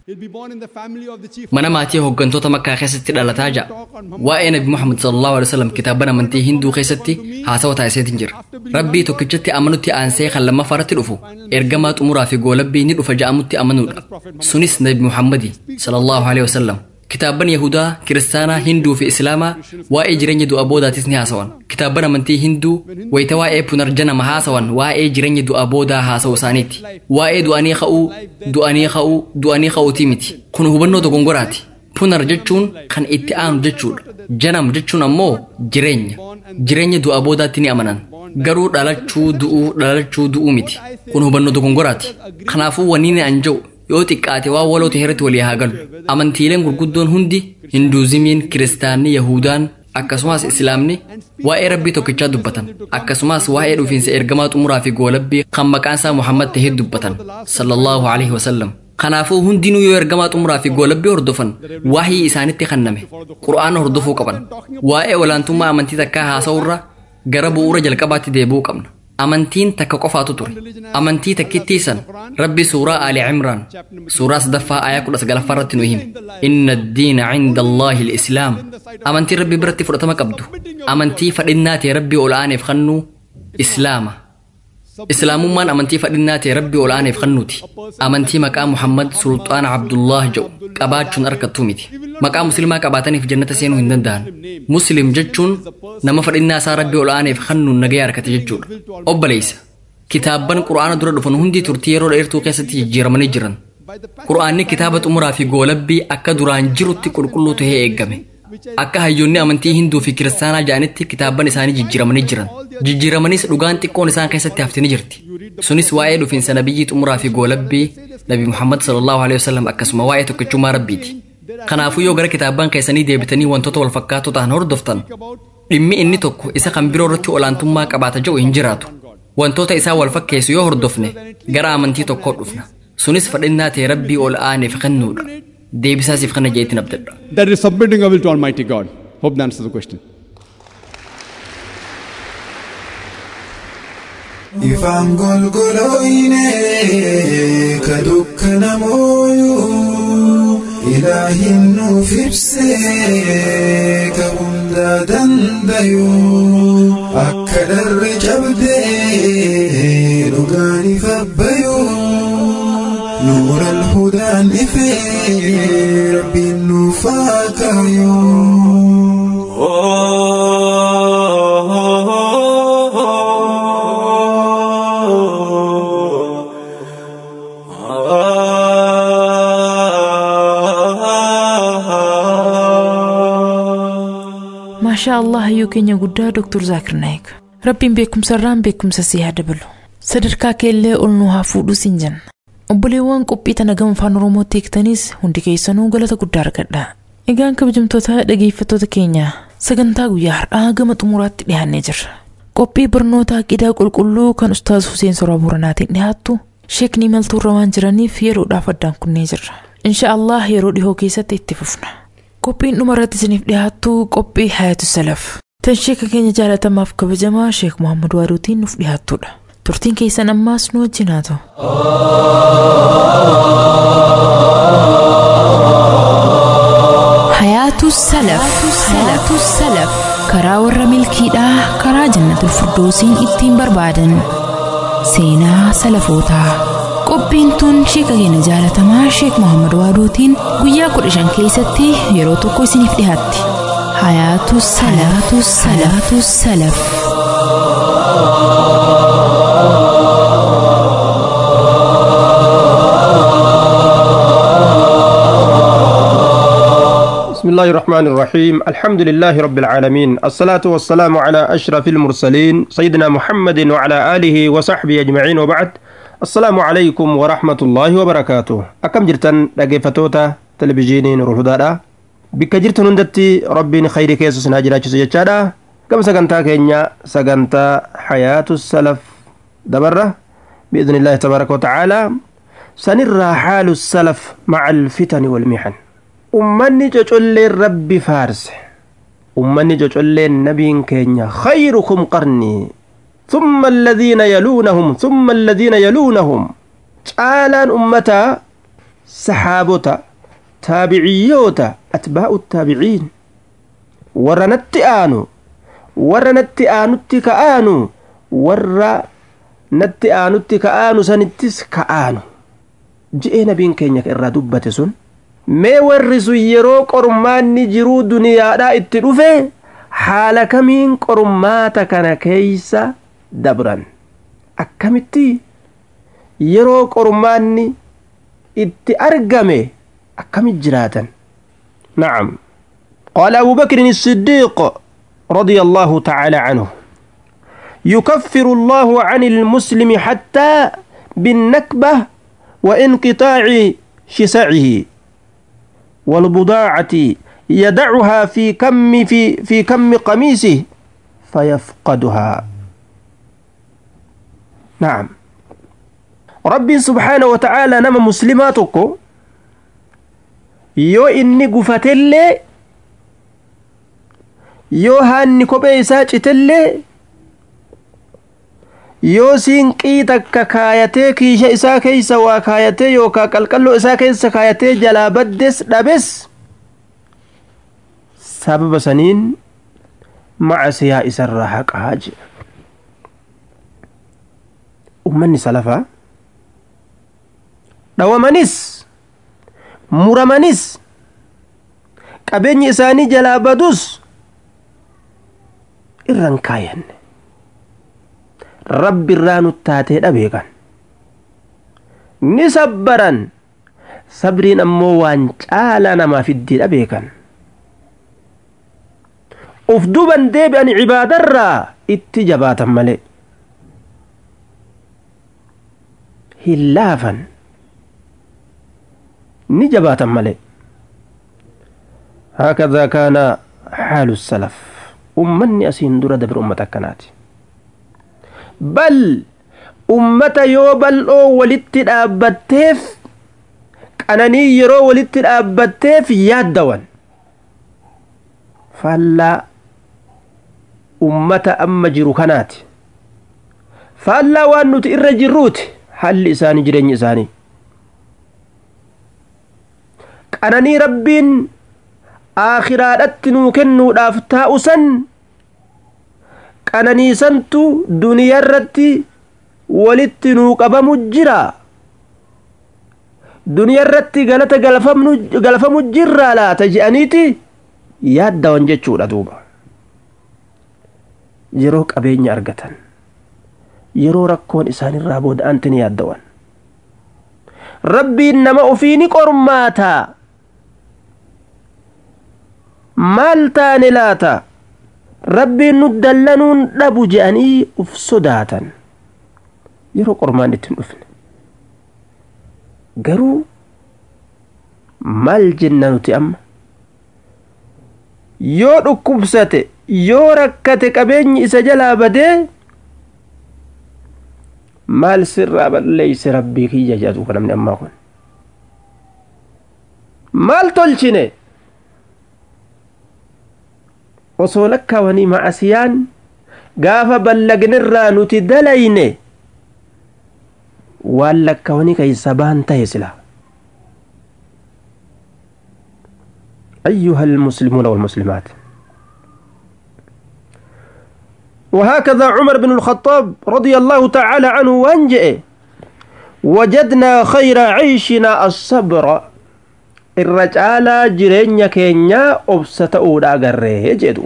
Speaker 7: mana maatii hooggantoota makkaa keessatti dhalataa ja'a waa'ee nabi muhammad sallallahu alaihi wasallam kitaaba amantii hinduu keessatti haasawa taasiseetiin jira rabbii tokkichatti amanutti aansee kan lammaffaarratti dhufu ergamaa xumuraa fi goolabbii ni dhufa ja'amutti amanuudha sunis nabi muhammadi sallallahu alaihi wasallam kitaaban yahudaa kiristaanaa hinduu fi islaamaa waa'ee jireenya du'a boodaatis ni haasawan kitaaban amantii hinduu wayita waa'ee punarjanama haasawan waa'ee jireenya du'a boodaa haasa'u isaaniiti waa'ee du'anii ka'uu du'anii ka'uu du'anii ka'uutii miti kun hubannoo dogongoraati punar jechuun kan itti aanu jechuudha janam jechuun ammoo jireenya jireenya du'a boodaatti ni amanan garuu dhalachuu du'uu dhalachuu du'uu miti kun hubannoo dogongoraati kanaafuu wanni ni anja'u yoo xiqqaate waan waloote heerratti walii haa galu amantiileen gurguddoon hundi hinduuzimiin kiristaanni yahudaan akkasumas islaamni waa'ee rabbii tokkichaa dubbatan akkasumas waa'ee dhufiinsa ergamaa xumuraa fi goolabbii kan maqaan isaa muhammad tahee dubbatan sallallahu alaihi wasallam kanaafuu hundinuu yoo ergamaa xumuraa fi goolabbii hordofan waahii isaanitti kenname qura'aana hordofuu qaban waa'ee olaantummaa amantii takkaa haasa'urra gara bu'uura jalqabaatti deebi'uu qabna amantiin takka qofaatu ture amantii takkittii san rabbi suuraa aali cimraan suuraa sadaffaa ayaa kudha sagalaffaa irratti nu hime inna addiina cinda allaahi lislaam amantiin rabbi biratti fudhatama qabdu amantii fadhinnaa ta'e rabbii ol aaneef kannuu islaama islaamummaan amantii fadhinnaa ta'e rabbii ol aaneef kannuuti amantii maqaa muhammad sulxaana abdullah jedhu qabaachuun arkattuu miti maqaa muslimaa qabaataniif jannata seenuu hin danda'an muslim jechuun nama fadhinnaa isaa rabbii ol aaneef kannuun nagaya harkate jechuudha obboleessa kitaabban qura'aana dura dhufan hundi turtii yeroo dheertuu keessatti jijjiiramanii jiran qura'aanni kitaaba xumuraa fi goolabbii akka duraan jirutti qulqulluu tahee eeggame akka hayyoonni amantii hinduu fi kiristaanaa ja'anitti kitaabban isaanii jijjiiramanii jiran jijjiiramanis dhugaan xiqqoon isaan keessatti haftini jirti sunis waa'ee dhufiinsa nabiyyii xumuraa fi goolabbii nabi muhammad sallallahu alaihi wasallam akkasuma waa'ee tokkichummaa rabbiiti kanaafuu yoo gara kitaabban keessanii deebitanii wantoota wal fakkaatoo ta'an hordoftan dhimmi inni tokko isa kan biroo irratti olaantummaa qabaata jedhu hin jiraatu wantoota isaa wal fakkeessu yoo hordofne gara amantii tokkoo dhufna sunis fadhinnaa ta'e rabbii ol aaneef kennuudha deebisaasiif kana jeetiin abdadha
Speaker 14: That is submitting our will to Almighty God. Hope that answers the question.
Speaker 9: Ifaan golgolooyne ka dukkana mooyuu ilaahin nuuf ibsee ka hundaa dandayuu akka dharri cabdee dhugaan ifa bayuu nuura alhudaan ifee rabbiin nuuf haa
Speaker 2: maashaa allah hayyuu keenya guddaa doktor zaakir naayik rabbiin beekumsarraan beekumsa si haa dabalu sadarkaa keellee ol nu haa fuudhu siin jenna obboleewwan qophii tana gama afaan oromootti eegtanis hundi keessanuu galata guddaa argadha egaan kabajamtoota dhageeffattoota keenya sagantaa guyyaa har'aa gama xumuraatti dhiyaannee jirra qophii barnoota aqidaa qulqulluu kan ustaaz Huseen Soraa Booranaatiin dhiyaattu sheekni imaltuurra waan jiraniif yeroodhaaf addaan kunnee jirra insha allah yeroo dhihoo keessatti itti fufna qophiin dhuma irratti isiniif dhiyaattu qophii hayatu salaf tan sheeka keenya jaalatamaaf kabajamaa sheek Muhammad Waaduutiin nuuf dhiyaattudha turtiin keessan ammaas nu wajjin haa ta'u.
Speaker 10: hayaatu salaf hayaatu salaf karaa warra milkiidhaa karaa jannatul firdoosiin ittiin barbaadan seenaa salafootaa qophiin tun sheeka keenya jaalatamaa sheek Muhammad Waaduutiin guyyaa kudha shan keessatti yeroo tokko isiniif dhiyaatti hayaatu salaatu salaatu salaf.
Speaker 6: بسم الله الرحمن الرحيم الحمد لله رب العالمين الصلاة والسلام على أشرف المرسلين سيدنا محمد وعلى آله وصحبه أجمعين وبعد السلام عليكم ورحمة الله وبركاته أكم جرتن لقيفتوتا تلفزيونين روحدادا بك جرتن هندتي ربي خير كيسوس ناجرا جيتشادا كم سكنتا كينيا سكنتا حياة السلف دبرة بإذن الله تبارك وتعالى سنرى حال السلف مع الفتن والمحن ummanni cocolleen rabbi faarse ummanni cocolleen nabiin keenya khayrukum qarnii ثم الذين يلونهم ثم الذين يلونهم caalaan ummataa saxaabota taabiciyyoota atbaa'u taabiciin warra natti aanu warra natti aanutti ka'aanu warra natti aanutti ka'aanu sanittis ka'aanu je'ee nabiin keenya irraa dubbate sun mee warri sun yeroo qormaanni jiruu duniyaadhaa itti dhufe haala kamiin qormaata kana keeysa dabran akkamitti yeroo qormaanni itti argame akkamit jiraatan na'am qaala abu bakrin الصديق رضي الله تعالى عنه يكفر الله عن المسلم حتى بالنكبة وانقطاع شسعه والبضاعة يدعها في كم في في كم قميصه فيفقدها نعم ربي سبحانه وتعالى نما مسلماتك يو إني قفتلي يو هاني كوبي ساجتلي yoo siinqii takka kaayatee kiisha isaa keeysa waa kaayatee yookaa qalqalloo isaa keessa kaayatee jalaa baddes dhabes sababa saniin macasiyaa isarraa haqaa jedha ummanni salafaa dhawamanis muramanis qabeenyi isaanii jalaa badus irran kaayanne rabbi irraa nuttaatee dhabeekan ni sabbaran sabriin ammoo waan caalaa namaa fiddii dhabeekan uf duban deebi'an cibaadarraa itti jabaatan malee hin laafan ni jabaatan malee هكذا كان حال السلف أمني أسين درة دبر أمة كناتي bal ummata yoo bal'oo walitti dhaabbatteef qananii yeroo walitti dhaabbatteef yaaddawan faallaa ummata amma jiru kanaati faallaa waan nuti irra jirruuti halli isaanii jireenyi isaanii qananii rabbiin aakhiraadhatti nuu kennuudhaaf taa'u san qananiisantu duniyarratti walitti nuu qabamu jira duniyarratti galata galfamu jirraa laata je'aniiti yaaddawan jechuudha duuba yeroo qabeenya argatan yeroo rakkoon isaanirraa booda'anti ni yaaddawan rabbiin nama ufii ni qormaataa maal taane laata rabbiin nu dallanuun dhabu je'anii uf sodaatan yeroo qormaan ittiin dhufne garuu maal jenna nuti amma yoo dhukkubsate yoo rakkate qabeenyi isa jalaa badee maal sirraa balleeyse rabbii kiyya jedhatu kan namni ammaa kun maal tolchine osoo lakkaawanii macasiyaan gaafa ballagnirraa nuti dalayne waan lakkaawanii keeysa baan tahe sila أيها المسلمون والمسلمات وهكذا عمر بن الخطاب رضي الله تعالى عنه وانجئ وجدنا خير عيشنا الصبر الرجال جرين كينيا أبسة أودا غريه جدوب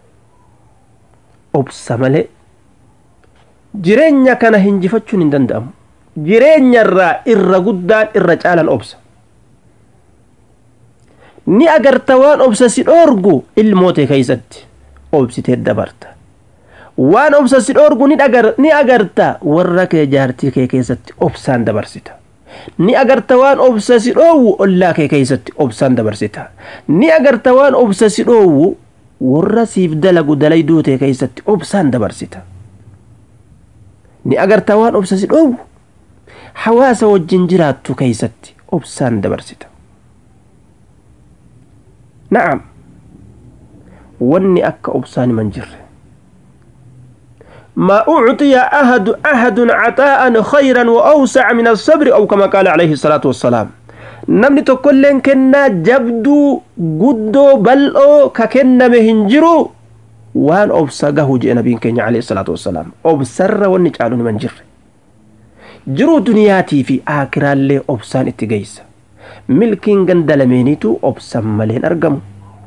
Speaker 6: أبسة ملئ jireenya kana hinjifachuun hin danda'amu jireenya irraa irra guddaan irra caalan obsa ni agarta waan obsa si dhoorgu ilmootee keeysatti obsitee dabarta waan obsa si dhoorgu ni agarta warra kee jaartii kee keessatti obsaan dabarsita ni agarta waan obsa si dhoowwu ollaa kee keeysatti obsaan dabarsita ni agarta waan obsa si dhoowwu warra siif dalagu dalay duutee keeysatti obsaan dabarsita ni agarta waan obsa si dhoowwu hawaasa wajjin jiraattu keeysatti obsaan dabarsita na'am wanni akka obsaan himan jirre ما أعطي أحد أحد عطاء خيرا وأوسع من الصبر أو كما قال عليه الصلاة والسلام namni tokkolleen kennaa jabduu guddoo bal'oo ka kenname hin jiru waan obsa gahu jee nabiin keenya alayhi salaatu wassalaam obsarra wanni caalu niman jirre jiruu duniyaatii fi aakiraallee obsaan itti geeysa milkiin ganda lameeniitu obsan maleen argamu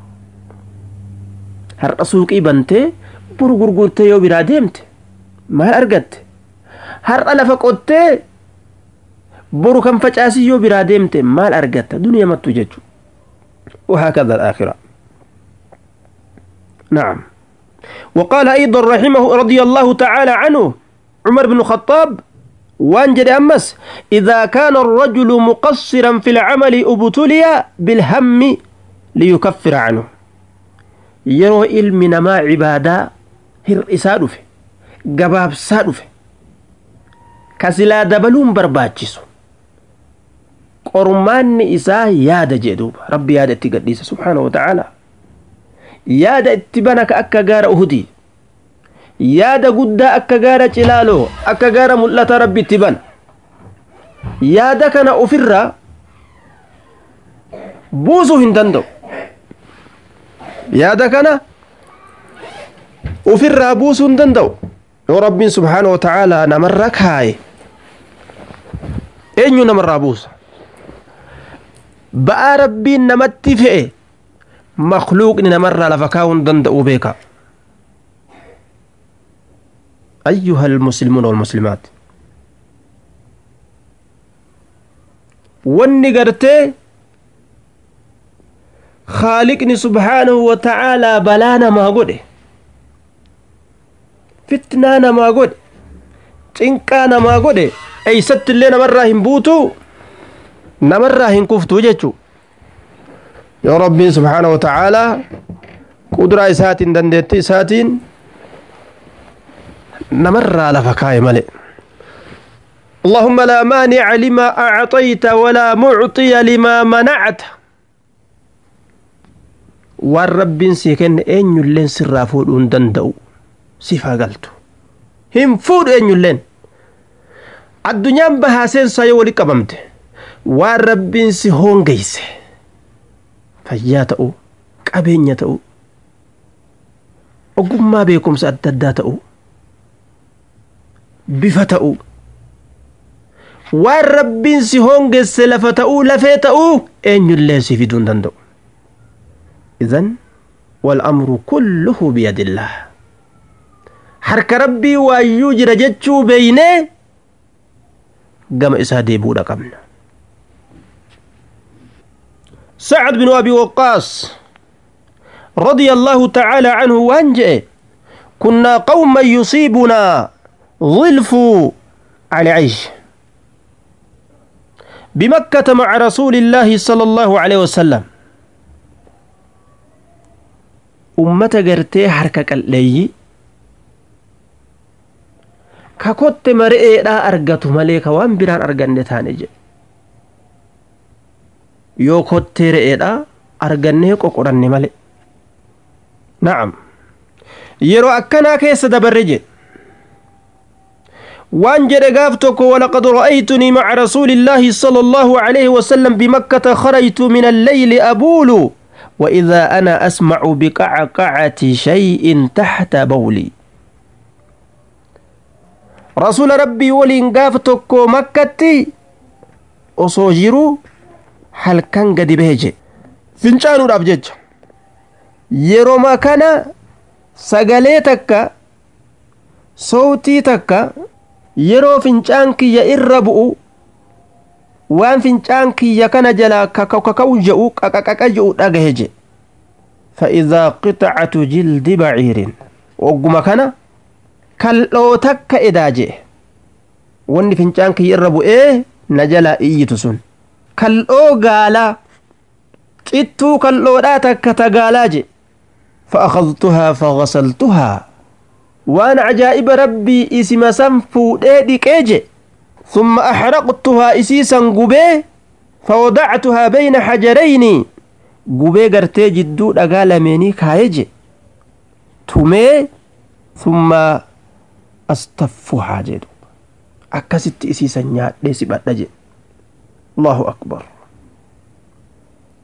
Speaker 6: har'a suuqii bantee buru gurgurtee yoo biraa deemte maal argatte har'a lafa qottee boru kan facaasii yoo biraa deemte maal argatta duniya mattu jechu وهكذا الآخرة نعم وقال أيضا رحمه رضي الله تعالى عنه عمر بن الخطاب وانجد أمس إذا كان الرجل مقصرا في العمل ابتلي بالهم ليكفر عنه yeroo ilmi namaa cibaadaa hir'isaa dhufe gabaabsaa dhufe ka silaa dabaluun barbaachisu qormaanni isaa yaada jee duuba rabbi yaada itti gadhiisa subhaana wa ta'aala yaada itti bana ka akka gaara uhudii yaada guddaa akka gaara cilaaloo akka gaara mul'ata rabbi itti bana yaada kana ofirraa buusuu hin danda'u yaada kana ofirraa buusuu hin danda'u yoo rabbiin subhaana wa ta'aalaa namarra kaaye eenyu namarraa buusa ba'aa rabbiin namatti fe'e makluuqni namarraa lafa kaa'uu hin danda'uu beeka أيها المسلمون والمسلمات wanni gartee خالقني سبحانه وتعالى بلا نما godhe fitnaa namaa godhe cinqaa namaa godhe eeysatti illee namarraa hin buutu namarraa hin kuftu jechu yoo rabbiin subhaana wa ta'aalaa qudraa isaatiin dandeettii isaatiin namarraa lafa kaaye male اللهم لا مانع لما أعطيت ولا معطي لما منعت waan rabbiin sii kenne eenyulleen sirraa fuudhuu hin danda'u sifaa galtu hin fuudhu eenyulleen addunyaan bahaa seensaa yoo wali qabamte waan rabbiin si hoongeyse fayyaa ta'u qabeenya ta'u ogummaa beekumsa adda addaa ta'u bifa ta'u waan rabbiin si hoongesse lafa ta'uu lafee ta'uu eenyulleen si fiduu hin danda'u إذن والأمر كله بيد الله حرك ربي ويوجر جتشو بينه قام إسادي بودا قمنا سعد بن أبي وقاص رضي الله تعالى عنه وانجئ كنا قوما يصيبنا ظلف على عيش بمكة مع رسول الله صلى الله عليه وسلم ummata gartee harka qalleeyyi ka kotte mare'eedhaa argatu malee ka waan biraan arganne taane jedhe yoo kottee re'eedhaa argannee qoqoranne male na'am yeroo akkanaa keessa dabarre jedhe وان جد قافتك ولقد رأيتني مع رسول الله صلى الله عليه وسلم بمكة خرجت من الليل أبول وإذا أنا أسمع بقعقعة شيء تحت بولي رسول ربي ولين قافتك مكتي أصوجرو هل كان قد بهجي فنشان رابجج يرو ما كان سقليتك صوتي تك يرو فنشان كي يربؤ waan fincaan kiyya kana jalaa kakau je'u qaqaqaqa je'u dhagahe je fa'idaa qixacatu jildi baciirin ogguma kana kal'oo takka edaa je wanni fincaan kiyya irra bu'ee na jalaa iyyitu sun kal'oo gaalaa cittuu kal'oodhaa takka ta gaalaa je فأخذتها فغسلتها وأنا عجائب ربي اسم سنفو دي قيجي ثم أحرقتها إسيسا قبي فوضعتها بين حجرين قبي قرتي جدو أقال مني كايجي تمي ثم أستفها جدو أكست إسيسا نيات ليس بدجي الله أكبر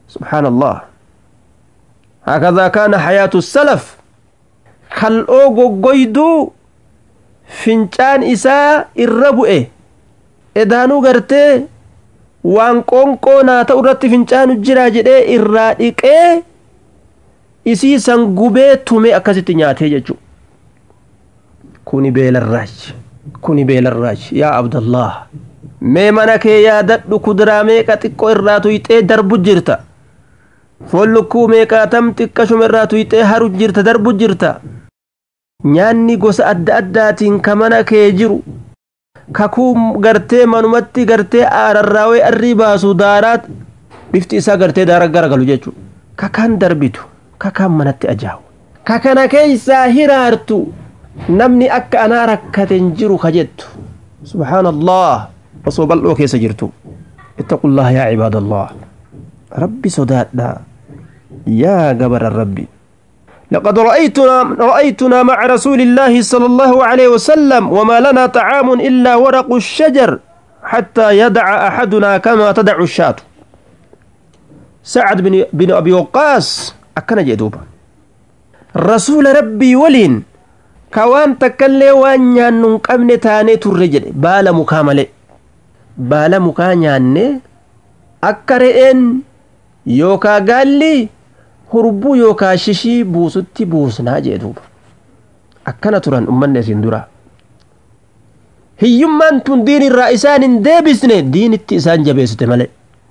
Speaker 6: سبحان الله هكذا كان حياة السلف kal'oo goggoyduu fincaan isaa irra bu'e edaanuu gartee waan qoonqoo naa ta'u irratti fincaanu jira jedhee irraa dhiqee isii san gubee tume akkasitti nyaatee jechu kuni beelarraachi kuni beelarraachi yaa abdallah mee mana kee yaadadhu kuduraa meeqa xiqqoo irraa tuyxee darbu jirta foon lukkuu meeqaatam xiqqashuma irraa tuyxee haru jirta darbu jirta nyaanni gosa adda addaatiin ka mana kee jiru kakuu gartee manumatti gartee aararraawee arrii baasu daaraat bifti isaa gartee daara garagalu jechuudha kakaan darbitu kakaan manatti ajaa'u kakana keeysaa hiraartu namni akka anaa rakkaten jiru ka jettu subhaanallah osoo bal'oo keessa jirtu ittaqullaha yaa cibaadallah rabbi sodaadha yaa gabara rabbi لقد رأيتنا رأيتنا مع رسول الله صلى الله عليه وسلم وما لنا طعام إلا ورق الشجر حتى يدع أحدنا كما تدع الشاة سعد بن, بن أبي وقاص أكن جدوبا رسول ربي ولين كوان تكلي وان يانن قمن تاني ترجل بالا مكاملة بالا مكانيان أكرئن يوكا قال لي hurbuu yookaa shishii buusutti buusnaa jee duuba akkana turan ummanni isin dura hiyyummaan tun diin irraa isaan hin deebisne diinitti isaan jabeessite malee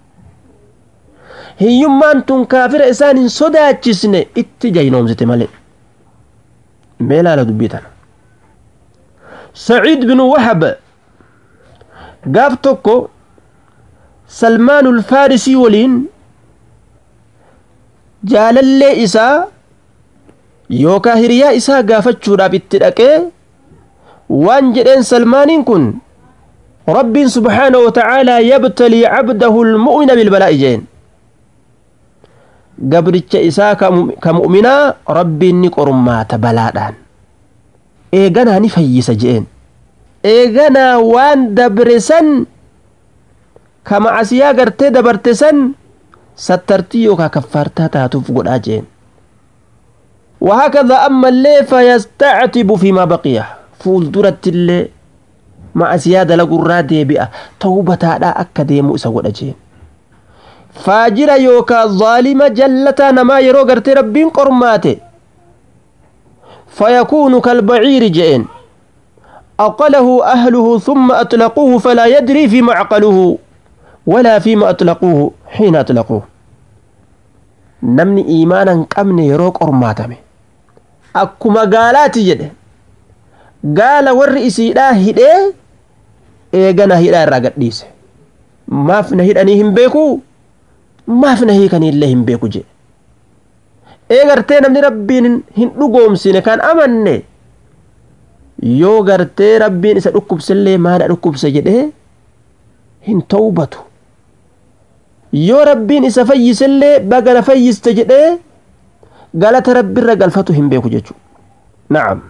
Speaker 6: hiyyummaan tun kaafira isaan hin sodaachisne itti jaynoomsite malee mee laala dubbii tana saciid binu wahab gaaf tokko salmaanul faarisii waliin jaalallee isaa yookaa hiriyaa isaa gaafachuudhaaf itti dhaqee waan jedheen salmaaniin kun rabbiin subhaanahu watacaalaa yabtalii cabdahu lmu'mina bilbalaa'i jeen gabricha isaa ka mu'minaa rabbiin ni qormaata balaadhaan eeganaa ni fayyisa jeen eeganaa waan dabre san ka macasiyaa gartee dabarte san sattartii yookaa kaffaartaa taatuuf godhaa jeen وهكذا أما اللي فيستعتب فيما بقي فول درت اللي مع زيادة لقرى ديبئة توبة لا أكدي مؤسى ودجين فاجر يوكا ظالمة جلتا نما يرو قرتي ربين قرماتي فيكون كالبعير جئين أقله أهله ثم أطلقوه فلا يدري فيما عقله ولا فيما أطلقوه حين أطلقوه namni iimaana hin qabne yeroo qormaatame akkuma gaalaati jedhe gaala warri isiidhaa hidhee eegana hidhaa irraa gadhiise maaf na hidhanii hin beeku maaf na hiikaniillee hin beeku jedhe eegartee namni rabbiin hin dhugoomsine kan amanne yoo gartee rabbiin isa dhukkubsellee maadha dhukkubse jedhee hin tawbatu yoo rabbiin isa fayyisellee baga na fayyiste jedhee galata rabbiirra galfatu hin beeku jechuudha na'am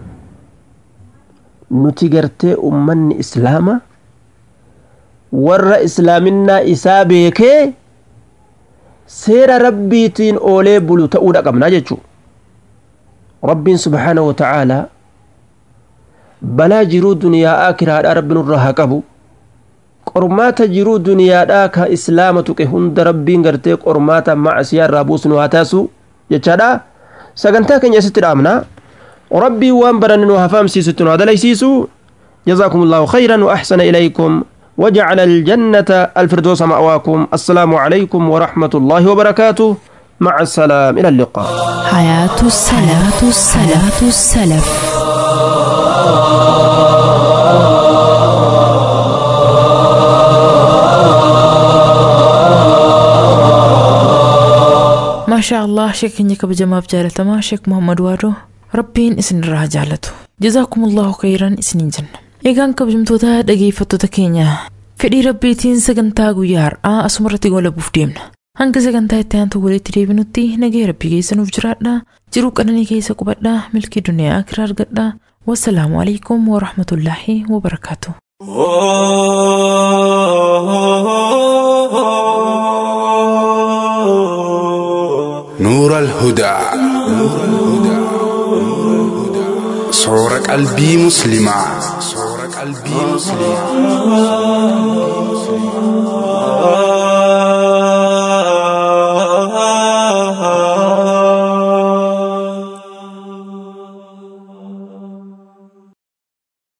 Speaker 6: nuti gartee ummanni islaama warra islaaminaa isaa beekee seera rabbiitiin oolee bulu ta'uudha qabnaa jechuudha rabbiin subhaanahu wa ta'aalaa balaa jiruu duniyaa akiraadhaa rabbi nurraa haa qabu qormaata jiruu duniyaadhaa ka islaama tuqe hunda rabbiin gartee qormaata macasiyaa irraa buusnu haa taasu jechaadha sagantaa keenya asitti dhaabna rabbii waan baranne nu hafaamsiisutti nu hadalaysiisu جزاكم الله خيرا وأحسن إليكم وجعل الجنة الفردوس مأواكم السلام عليكم ورحمة الله وبركاته مع السلام إلى اللقاء
Speaker 8: حياة السلف السلف السلف
Speaker 2: ما شاء الله شيخ إنك بجماب جالتما شيخ محمد وادو ربين إسن الرها جالتو جزاكم الله خيرا إسنين جنة eegaan kabajamtoota dhageeffattoota keenya fedhii rabbiitiin sagantaa guyyaa har'aa asumarratti goolabuuf deemna hanga sagantaa itti aantu walitti deebinutti nagaya rabbii keessanuuf jiraadha jiruu qananii keessa qubadha milkii duniyaa akiraa argadha wassalaamu alaikum warahmatullaahi wabarakaatu.
Speaker 5: Oh
Speaker 4: الهدى صور قلبي مسلمة صور قلبي مسلمة